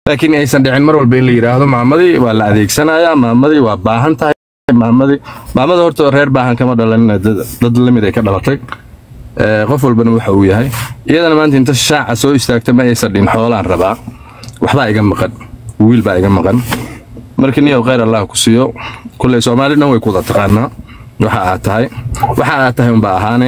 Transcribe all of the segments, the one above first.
laakiin aysan dhicin mar walba in la yidhaahdo maamadii waa la adeegsanayaa maamadii waa baahan tahay maamadii maamada horta reer baahan kama dhalanina dad dad lamid ay ka dhalatay Ee, qof walbana waxa uu yahay iyadana maanta inta shaaca soo istaagta ma aysan dhin xoolaan rabaa waxbaa iga maqan wiil baa iga maqan marka niyow khayr allah ku siiyo kulley soomaali dhan way kuda taqaanaa waxa aad tahay waxa aad tahay unbaa ahaane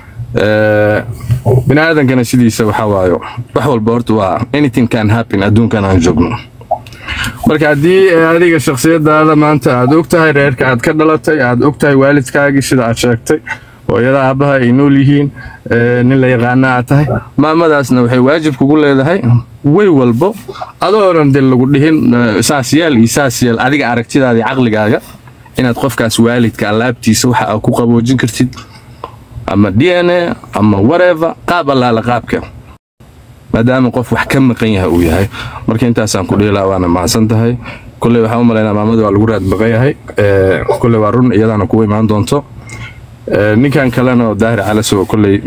Ee, bini aadankana sidiisa waxa waayo wax walba horta waa anything can happen adduunkan aan joogno marka haddii adiga shakhsiyadaada maanta aad og tahay reerka aad ka dhalatay aad og tahay waalidkaagii sida aad sheegtay hooyada aabbaha ay nool yihiin ee, nin la yaqaana aad tahay maamadaasna waxay waajib kugu leedahay way walbo adoonan de lagu dhihin eh, saas yeel iyo saas yeel adiga aragtidaada iyo caqligaaga inaad qofkaas waalidka alaabtiisa waxa aad ku qaboojin kartid ama d n a ama whatever qaab allaala qaabka maadaama qof wax ka maqan yahay uu yahay marka intaasaan ku dheelaa waana mahadsan tahay kulley waxaan u malaynaa maamada waa lagu raad maqan yahay Ee, kulley waa run iyadaana kugu imaan doonto Ee, ninkan kalena oo daahir calasow kulley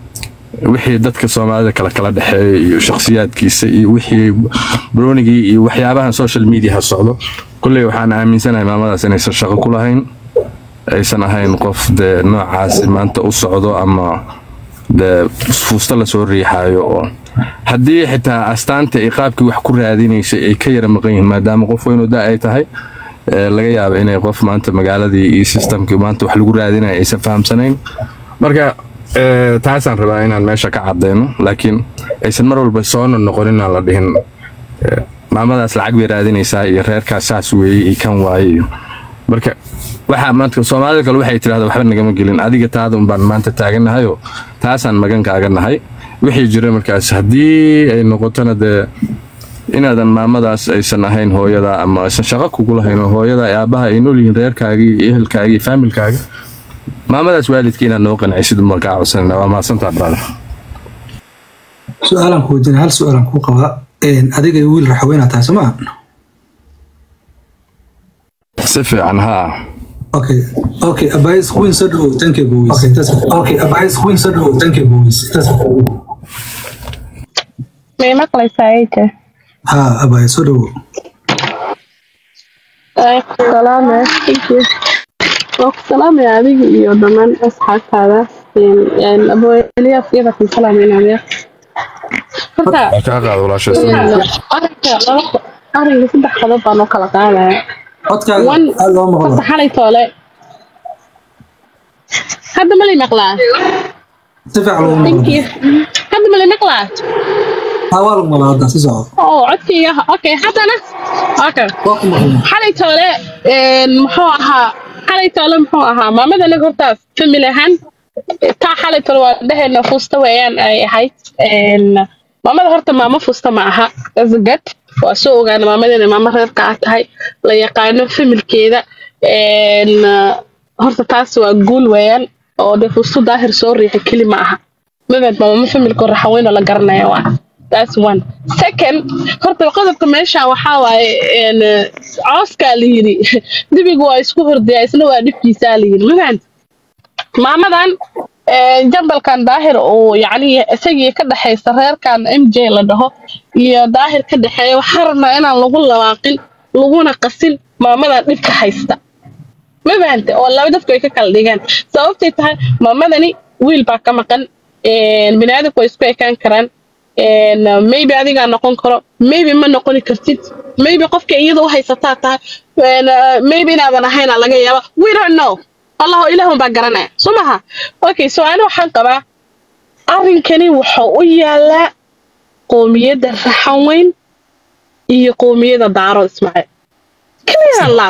wixii dadka soomaalida kala kala dhexeeya iyo shakhsiyaadkiisa iyo wixii broonigii iyo waxyaabahan social media socdo kulley waxaan aaminsanahay maamadaas inaysan shaqo ku lahayn aysan ahayn qof dee noocaasi maanta u socdo ama dee fuusta lasoo riixaayo oo haddii xitaa astaanta iyo qaabkii wax ku raadinaysay ay ka yara maqan yihiin maadaama qof weynu da ay tahay ee, laga yaaba inay qof maanta magaaladii iyo systemkii maanta wax lagu raadinaya aysan fahamsanayn marka ee, taasaan rabaa inaan meesha ka cadeyno laakiin aysan mar walba soona noqon inaan la dhihin ee, maamadaas lacag bay raadinaysaa iyo reerkaas saas weeye iyo kan waaye iyo marka waxaa maanta soomaalida kale waxay tidhahda waxba nagama gelin adiga taada unbaan maanta taaganahayoo taasaan magan kaaga nahay wixii jira markaas haddii ay noqotona dee inaadan maamadaas aysan ahayn hooyada ama aysan shaqo kugu lahayn oo hooyada iyo aabbaha ay nool yihiin reerkaagii iyo ehelkaagii iyo faamilkaaga maamadaas waalidka inaad noo qancisid unbaan kaa codsanayna waa mahadsantaa brother su-aalaan ku weydiina hal su-aalaan kuu qabaa Een, adiga iyo wiil raxaweyna tahay sooma si fiican haa okay okay abais queen soo dhawow tankee boweys okay that's okay abais queen soo dhawow tankee boweys that's may maqlaysaa ayta ha abais soo dhawow salaame waa ku salaamaya adiga iyo dhammaan asxaabtaada aboeliyaas iyada ku salaamaynaaya horta waa kaa qaada walaasha arrinka laba arrinka saddex qodob baan u kala qaadaya codkaaga One- aad loo maqlo horta xalay toole hadda ma lay maqlaa si fiican loo thank maqlo you hadda ma lay maqlaa ha waa lagu maqlaa hadda si soco oo codkayga okay haddana okay waa ku maqlaa xalay toole een, muxuu ahaa xalay toole muxuu ahaa maamada anaga horta famil ahaan taa xalay toole waa dhehayna fuusta weeyaan ay ahayd Een, maamada horta maamo fuusta ma aha that's good waa soo ogaana maamada inay maamo reerka ah tahay la yaqaano familkeeda Een, horta taas waa guul weeyaan oo de fuustu daahir soo riixi keli ma aha mabad maamo familka raxaweyn oo la garanaya waa That's one. Second, horta qodobka meesha waxaa waaye een, cooskaa la yidhi dibigu waa isku hordayaa isna waa dhibkiisaa la yidhi mafahant maamadan een, jambalkan daahir uu yacni isagii ka dhexaysa reerkan m j la dhaho iyo daahir ka dhexeeya waxaa rabnaa inaan lagu lawaaqin laguna qasin maamadan dhibka haysta ma fahante oo laba dadku ay ka kala dhigaan sababtay tahay maamadani wiil baa ka maqan een, biniaadamku way isku ekaan karaan een, maybe adigaa noqon karo maybe ma noqoni kartid maybe qofka iyada u haysataa tahay een, uh, maybe inaadan ahayna laga yaaba we don't know allahu ilaahun baa garanaya soo maha okay so ani waxaan qabaa arrinkani wuxuu u yaalaa qoomiyadda raxan weyn iyo qoomiyadda daaro ismaaciil clear loud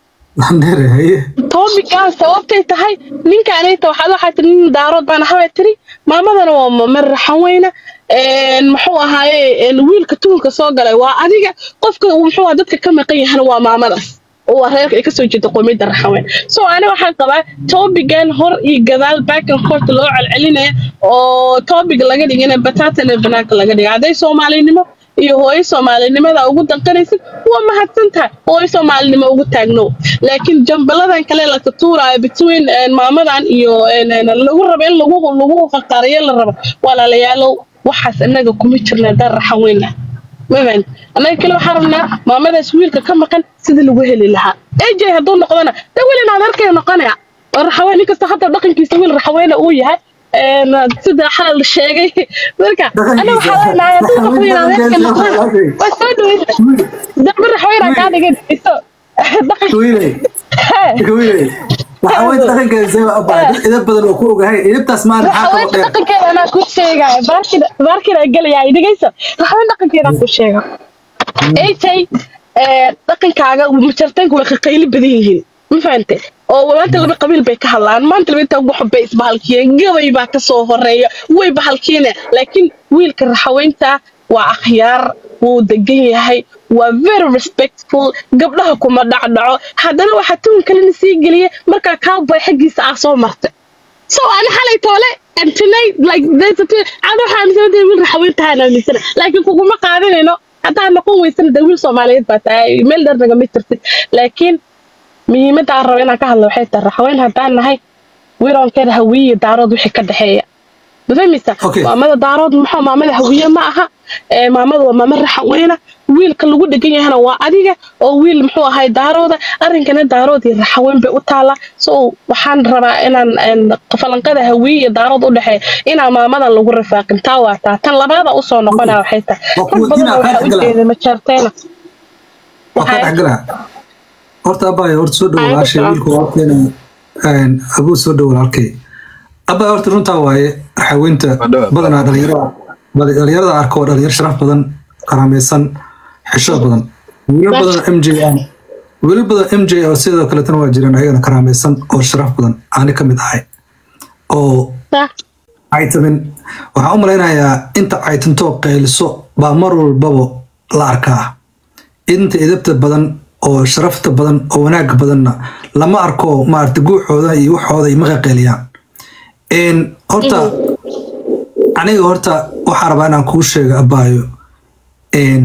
Nere, haye toobikaas sababtay tahay ninkaanayta waxaad waxaa tiri nin daarood baan ahaa baa tiri maamadana waa mamar raxan weyna een, muxuu ahaaye een, wiilka tuhunka soo galay waa adiga qofka muxuu ahaa dadka ka maqan yahana waa maamadaas oo waa reerka ay kasoo jeeda qoomiyadda raxan weyn so ani waxaan qabaa toobigan hor iyo gadaal back and forth loo celcelinaya oo toobig laga dhigina bataatana banaanka laga dhiga hadday soomaalinimo iyo hooyo soomaalinimada ugu danqanaysid waa mahadsan tahay hooyo soomaalinimo ugu taagno laakiin jambaladan kale la tutuuraayo between een, maamadan iyo een, een, lagu rabo in lagu lagu faqaariyo la rabo walaalayaalow waxaas inaga kuma jirna dar raxan weyn ah mafahan annaga kale waxaan rabnaa maamadaas wiilka ka maqan sidii lagu heli lahaa aj hadduu noqdona de wiil inaad arkay noqonaya oo raxaween nin kasta hadda dhaqankiisa wiil raxaweena uu yahay een, sida xalal la sheegay marka ana waxaa leenahay hadduu qof wiil inaad arkay noqdona waa soo dhaweysa dama raxaweena kaa dhigan iso dhaqan wiilay wiilay waxaa weyn dhaqankeeda seba abaa idab badan oo ku ogahay idabtaas maan maxaa kaloo raxaweenta dheer dhaqankeeda anaa ku sheegaya baarkina baarkina gelaya dhegeysa raxaween dhaqankeeda ku sheega ay dhaqankaaga majartaanku way qaqayli badan yihiin ma fahante oo maanta laba qabiil bay ka hadlaan maanta laba intaa wax bay isbahalkiyeen gabay baa ka soo horeeya way bahalkiina laakiin wiilka raxaweynta waa akhyaar wuu degan yahay waa very respectful gabdhaha kuma dhacdhaco haddana waxaa tuun kalena sii geliya markaa cowboy xaggiisa ah soo martay so ana xalay toole and tonight like there's a thing ana waxaa aaminsanahay wiil raxaweyntahaan aaminsana laakiin kuguma qaadanayno haddaa noqon weysana de wiil soomaaliyeed baa tahay meel dheer nagama tirtid laakiin muhiimadda aan rabo inaan ka hadlo waxay tahay raxaweyn haddaan nahay wiilonkeeda hawiye daarood wixii ka dhexeeya ma fahmaysa Okay. maamada daarood maxaa maamada hawiye ma aha ee maamada waa maama raxaweyna wiilka lagu dhegan yahana waa adiga oo wiil muxuu ahay daarooda arrinkana daarood iyo raxaweyn bay u taallaa so waxaan rabaa inaan een, falanqada hawiye iyo daarood u dhexeeya inaan maamadan lagu rafaaqin taa waa taa tan labaada usoo noqonaa waxay tahay Waa rag kuwa badan dinaa oo waxaa qaar u jeeda majaarteena waa ka dhexgalaa horta abbaay horta soo dhow Ay, walaashay horta. wiilku walaalkeena een, abuu soo dhow walaalkay abbaay horta runtaa waaye xaweynta Waa dhow. badanaa dhalinyarada bal- dhalinyarada arko waa dhalinyar sharaf badan karaamaysan xishood badan wiilal badan m j ah wiilal badan m j oo sidoo kaletana waa jiraan ayagana karaamaysan oo sharaf badan aani ka mid ahay oo caytamin waxaan u malaynayaa inta caytantoo qayliso baa mar walbaba la arkaa inta idabta badan oo sharafta badan oo wanaagga badanna lama arko maarata guuxooda iyo waxooda ay maqaqeeliyaan Een, horta aniga horta waxaa rabaa inaan kuu sheego abaayo een,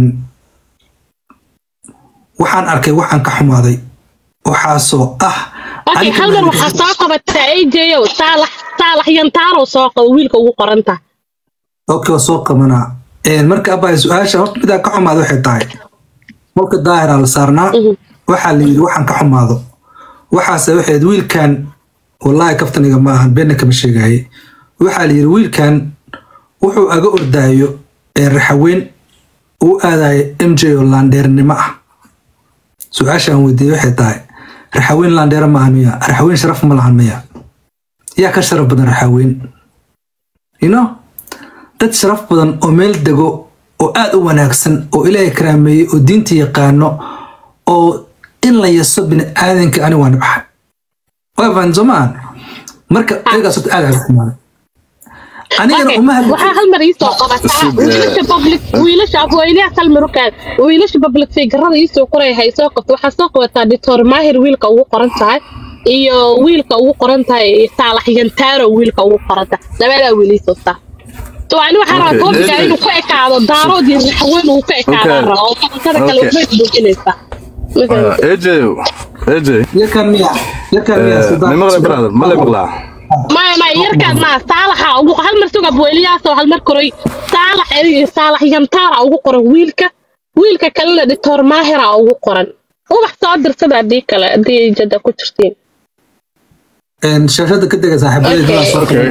waxaan arkay waxaan ka xumaaday waxaasoo ah okay aniga hal mar ma- waxaa soo qabataa AJ-ow saalax saalax yantaaro soo qabo wiilka ugu qoranta okay waa soo qabanaa Een, marka abaayo su-aasha horta midaan ka xumaado waxay tahay qolka daahiraa la saarnaa waxaa la yidhi waxaan ka xumaado waxaase waxayd wiilkan wallaahi kaftaniga ma ahan beenna kama sheegaye waxaa la yidhi wiilkan wuxuu aga ordaayo ee raxaweyn uu aadayo m j oo laandheernimo ah su-aashaan weydiiyey waxay tahay raxaweyn laandheero maaha miya raxaweyn sharaf ma lahan miya yaa ka sharaf badan raxaweyn you know dad sharaf badan oo meel dego oo aad u wanaagsan oo ilaahay karaameeyey oo diinta yaqaano oo in la yaso bini aadanka ani waa nibxay waa faan soomaan marka ayagaas horta aad aa xumaaday anigana Okay, uma hadli waxaa hal mar iisoo qabataa Sug, wiilasha public wiilasha afweynaha hal mar u kaad wiilasha public figurada iisoo qoray hay soo qabto waxaa soo qabataa doctor maahir wiilka ugu qoran tahay iyo wiilka ugu qoran tahay saalax yantaaro wiilka ugu qoran tahay labadaa wiil iisoo saa so ani waxaa rabaa Okay, koobiga David. inuu ku ekaado daarood iyo raxweyn uu ku ekaadaan Okay. raba oo falantada kale Okay. waxbay buuxinaysaa AJ AJ yakan miya yakan miya ma maqlay brother ma lay maqlaa maya maya yarkaan maa saalaxa ugu hal mar sugab weliyaasoo hal mar koray saalax eriga saalax yantaara ugu qoran wiilka wiilka kalena doctor maahira ugu qoran ubax soo dirsada haddii kale haddii ay jada ku jirtiin shaashada ka dega saaxiibadeyda Okay. soo okay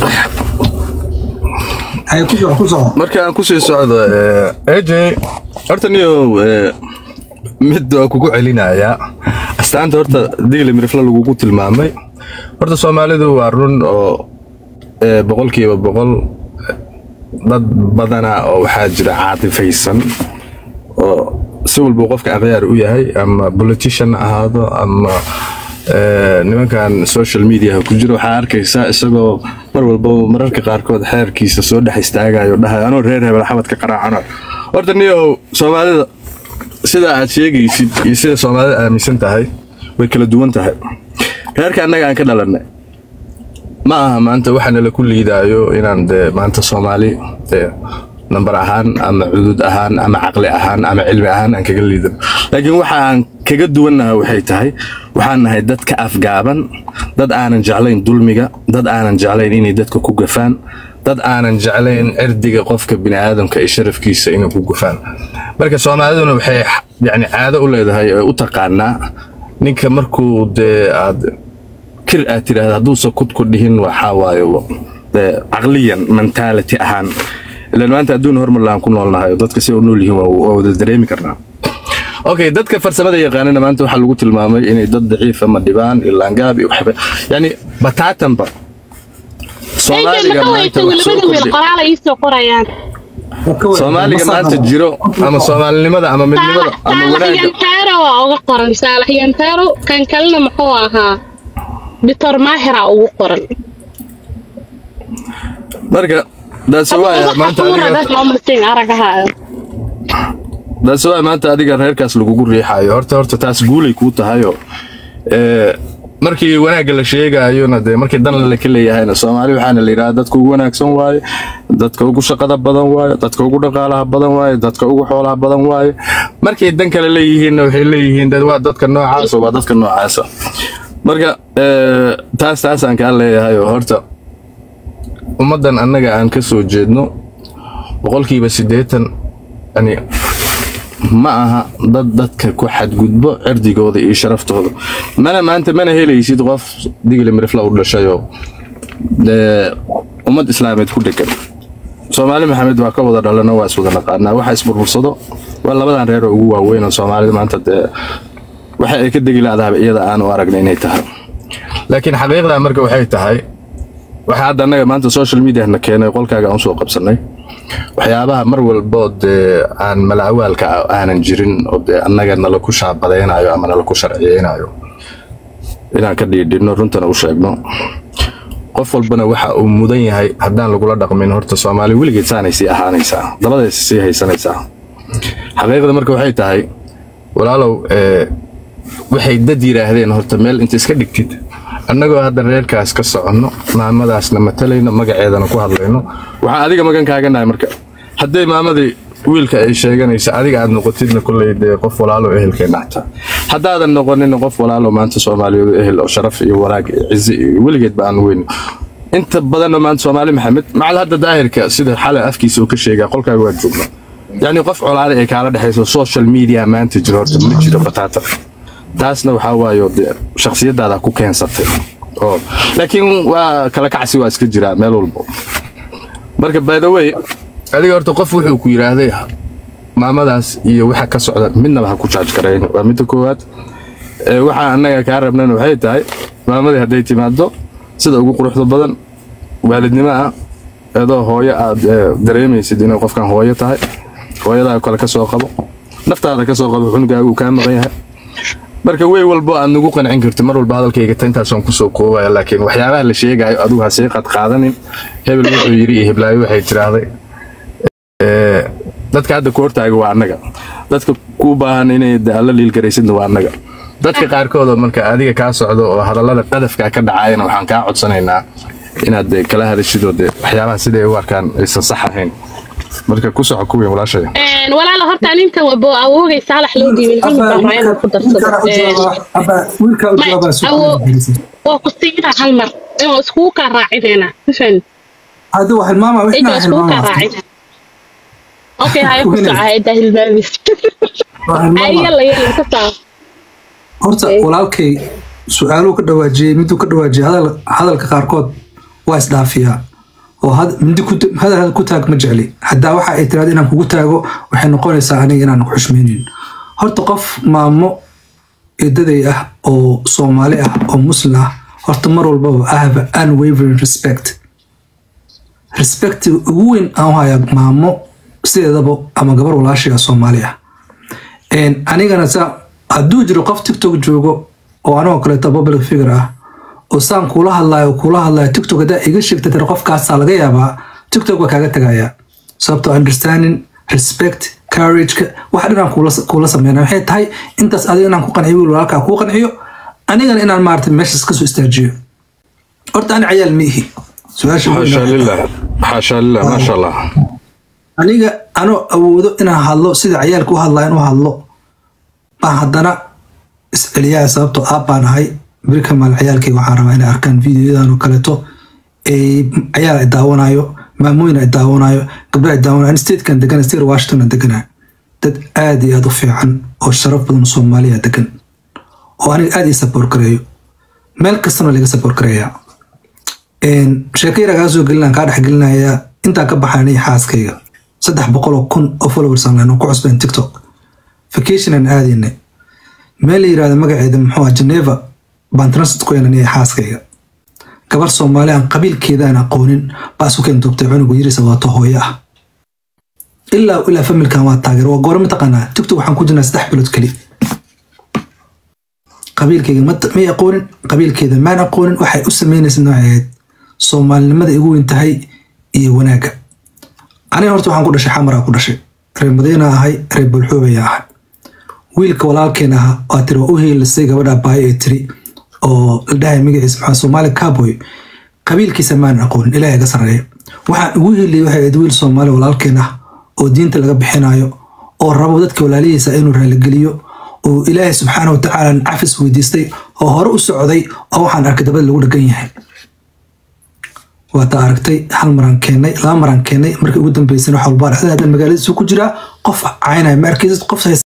ay ku soco ku soco marka aan kusii socdo eh, AJ horta niyo eh, mid waa kugu celinayaa astaanta horta digli mirifla lagugu tilmaamay horta soomaalidu waa run oo eh, boqolkiiba boqol eh, dad badana oo waxaa jira caatifaysan oo si walbuu qofka akhyaar u yahay ama politician ha ahaado ama eh, nimankan social media ku jiro waxaa arkaysaa isagoo mar walba mararka qaarkood xeerkiisa soo dhex istaagayo dhahay anoo reer hebel xabadka qaraacano horta niyow soomaalida sida aad sheegaysid iyo sida soomaalida aaminsan tahay way kala duwan tahay reerka annaga aan ka dhalannay ma aha maanta waxaana la ku liidaayo inaan de maanta soomaali dee nambar ahaan ama cudud ahaan ama caqli ahaan ama cilmi ahaan aan kaga liidano laakiin waxa aan kaga duwannaha waxay tahay waxaan nahay dad ka afgaaban dad aanan jeclayn dulmiga dad aanan jeclayn inay dadka ku gafaan dad aanan jeclayn cirdiga qofka biniaadamka iyo sharafkiisa inay ku gufaan marka soomaaliduna waxay yani caado u leedahay ee u taqaanaa ninka markuu dee aad kir aad tiraahda hadduusan kudku dhihin waxaa waayo dee caqliyan mentality ahaan ilan maanta adduun hormar lahaan ku noolnahay oo dadka si u nool yihiin waa waa wada dareemi karnaa okay dadka farsamada yaqaanana maanta waxaa lagu tilmaamay inay dad daciif ama dhibaan ilaangaab iyo waxba yani bataatanba soomaaliga maanta wax soo kordhi qoraal ay soo qorayaan soomaaliga maanta jiro ama soomaalinimada ama midnimada ama wanaagga yantaaro waa uga qoran saalax yantaaro kan kalena muxuu ahaa bitor maahira ugu qoran marka daase waaya maanta adiga aragahaayo daase waaya maanta adiga reerkaas lagugu riixayo horta horta taas guulay kuu tahayo ee markii wanaagga la sheegayona dee markii dan la ka leeyahayna soomaali waxaana la yidhaha dadka ugu wanaagsan waaye dadka ugu shaqada badan waaye dadka ugu dhaqaalaha badan waaye dadka ugu xoolaha badan waaye markay dan kale leeyihiinna waxay leeyihiin dad waa dadka noocaasa waa dadka noocaasa marka ee, taas taasaan kaa leeyahay oo horta ummaddan annaga aan ka soo jeedno boqolkiiba siddeetan yani ma aha dad dadka ku xadgudbo cirdigooda iyo sharaftooda mana maanta mana helaysid qof digli mirifla u dhashayoo dee ummad islaameed ku dhegan soomaali maxamed waa ka wada dhalano waa iswada naqaanaa waxa isburbursado waa labadan reer oo ugu waaweyn oo soomaalida maanta dee waxa ay ka degi laadaaba iyada aan u aragna inay tahay laakiin xaqiiqda marka waxay tahay waxa hadda annaga maanta social media na keenay qolkaaga aan soo qabsanay waxyaabaha mar walbo dee aan malawaalka aanan jirin oo dee annaga nala ku shaabadaynayo ama nala ku sharciyeynayo inaan ka dhiidhino runtana u sheegno qof walbana waxa uu mudan yahay haddaan lagula dhaqmin horta soomaali weligeed saanay sii ahaanaysaa dabadaysa sii haysanaysaa xaqiiqda marka waxay tahay walaalow ee, waxay dad yidhaahdeen horta meel inta iska dhigtid annagoo hadda reerkaas ka soconno maamadaasna matalayno magaceedana ku hadlayno waxaan adiga magan kaaganahay marka hadday maamadii wiilka ay sheeganaysa adiga aad noqotidna kolley dee qof walaalo ehelkeenna xataa haddaadan noqonin qof walaalo maanta soomaaliyeed ehel oo sharaf iyo wanaag iyo cizi iyo weligeedba aan weyn inta badanna maanta soomaali maxamed macal hadda daahirka sida xalay afkiisa uu ka sheegaa qolkaaga waa joogna yacni qof colaale ay kaala dhexayso social media maanta jiro horta ma jiro bataata taasna waxaa waayo dee shakhsiyadaada ku keensatay oo laakiin waa kala kacsi waa iska jiraa meel walbo marka by the way adiga horta qof wuxuu ku yidhaahday maamadaas iyo waxa ka socda midnaba ha ku jaaj garayn waa midda koowaad ee waxa annaga kaa rabnana waxay tahay maamadii hadday timaado sida ugu quruxda badan waalidnimo ah adoo hooyo aad ee, dareemaysid inay qofkan hooyo tahay hooyadaa kale ka soo qabo naftaada ka soo qabo cunugaaga uu kaa maqan yahay marka wey walbo aad nagu qancin karti mar walba hadalkayga ta intaasaan kusoo koobaya laakiin waxyaabaha la sheegayo adigu ha sii qad qaadanin hebel wuxuu yidhi iyo heblaayo waxay tiraahday Ee, dadka hadda ku hortaaga waa annaga dadka ku baahan inay de alla liilgaraysidna waa annaga dadka qaarkood oo marka adiga kaa socdo oo hadallada qadafka ka dhacayana waxaan kaa codsanaynaa inaad de kala hadashidoo de waxyaabaha siday u arkaan aysan sax ahayn marka ku soco kuwiin walaashaya walaala horta aninta wabo awoogay saalax loo dhiibin hilibka raba inuu ku darsado wiilkaa u jawaabaa awo- waa ku siinaa hal mar inuu iskugu kaa raacinayna mafahmi hadda waa hilmaama inuu wixnaa iskugu kaa hilmaama raacina okay haya ku soco hayda hilmaamis waa ay hilmaama yalla yalla ka saa horta walaalkay su-aaluhu ka dhawaajiyey miduu ka dhawaajiyey hadal hadalka qaarkood waa isdhaafiyaa oo had- mindi ku hadal hadal ku taag ma jecli haddaa waxa ay tiraada inaan kugu taago waxay noqonaysaa aniga inaan ku xushmaynin horta qof maamo eedaday ah oo soomaali ah oo muslim ah horta mar walbaba I have an unwavering respect respectiga ugu weyn aan u hayaa maamo sideedaba ama gabar walaashiga soomaali ah Een, anigana sa hadduu jiro qof tiktok joogo oo anigoo kaleeto public figure ah oo saan kuula hadlayo kuula hadlayo tiktok haddaa iga sheegta tira qofkaasaa laga yaabaa tiktok waa kaaga tagayaa sababtoo understanding respect courageka wax dhanaan kuula kuula sameynaya waxay tahay intaas adiga inaan ku qanciyo wiil walaalkaa kuu qanciyo anigana inaan maarata meeshaas kasoo istaajiyo horta ani cayaal ma ihi su-aasha weyn xaasha lilah xaasha lilah maasha allah aniga anoo awoodo inaan hadlo sida cayaalka u hadlaa inuu hadlo baan haddana isceliyaa sababtoo aab baan ahay beri kamaal cayaalkayga waxaan rabaa inay arkaan videoyadan oo kaleeto ay cayaal ay daawanayo maamooyin ay daawanayo gabdho ay daawanayo statekan degan state washington aan deganaa dad aad iyo aad u fiican oo sharaf badan soomaaliya degan oo aniga aad ii saboor gareeyo meel kastana laga saboor gareeyaa sheeko yar kaa soo gelinaan kaa dhex gelinayaa intaan ka baxaanay xaaskayga saddex boqol oo kun oo followers aan lehno ku cusbeen tiktok vacation aan aadaynay meel la yirahdo magaceeda muxuu ah geneva baan transit ku yeelanaya xaaskayga gabar soomaali aan qabiilkeeda aan aqoonin baa isu keen duubtay cunugu yirisa waato hooyo ah ilaa ilaa familkan waa taageer waa goore mataqaanaa tiktok waxaan ku jirnaa saddex bilood keli qabiilkeyga may aqoonin qabiilkeeda maan aqoonin waxay u sameynaysa nooceed soomaalinimada igu weyn tahay iyo wanaagga aniga horta waxaan ku dhashay xamaraa ku dhashay reer madiina ahay reer bulxoobaya ahay wiilka walaalkeen aha waa tiri waa u heelisay gabadha baayo ee tiri oo la dhahay magaciisa maxaa soomaali cowboy qabiilkiisa maan aqoonin ilaahay ga sarreeya waxaan ugu heliyay waxay ahayd wiil soomaali walaalkeen ah oo diinta laga bixinayo oo rabo dadka walaalihiisa inuu raaligeliyo oo ilaahay subxaana wa tacaala cafis weydiistay oo hore u socday oo waxaan arkay dabada lagu dhagan yahay waata aragtay hal maraan keennay laba maraan keennay markii ugu dambeysana wax walbaa dhexda hadda magaaladiisu ku jiraa qof caynaya ma arkaysid qof